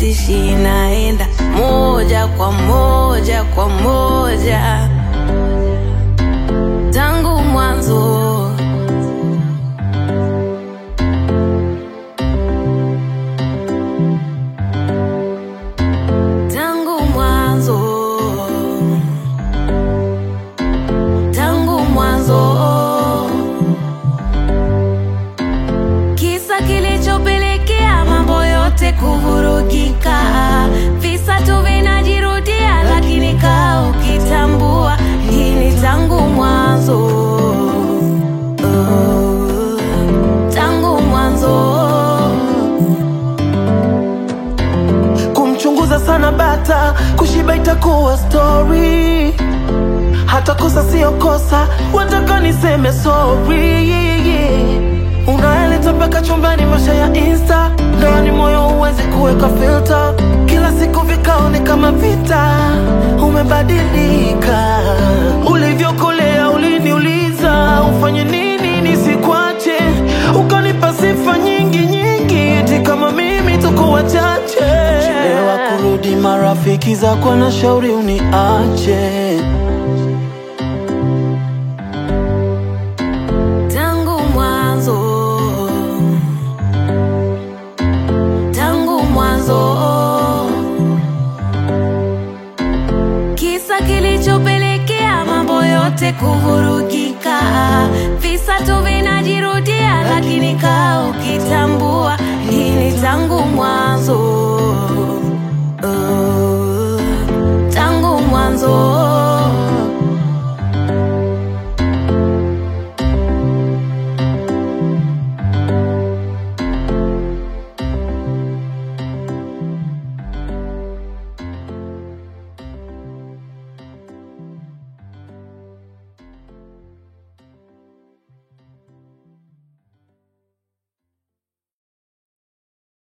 sibishi, naenda moja kwa moja kwa moja tangu mwanzo. Tangu mwanzo, tangu mwanzo, kisa kilichopelekea mambo yote kuvurugika, visa tu vinajirudia, lakini kaa ukitambua hii ni tangu mwanzo, oh, tangu mwanzo. kumchunguza sana bata kushiba itakuwa story hata kosa sio kosa wataka niseme sorry unaeleta mpaka chumbani masha ya insta ndani moyo huwezi kuweka filter kila siku vikao ni kama vita umebadilika ulivyokolea uliniuliza ufanye nini nisikwache ukanipa sifa nyingi nyingi eti kama mimi tuko wachache chelewa kurudi marafiki zako na shauri uniache Tangu mwanzo, tangu mwanzo, kisa kilichopelekea mambo yote kuvurugika, visa tu vinajirudia, lakini kaa ukitambua hii ni tangu mwanzo.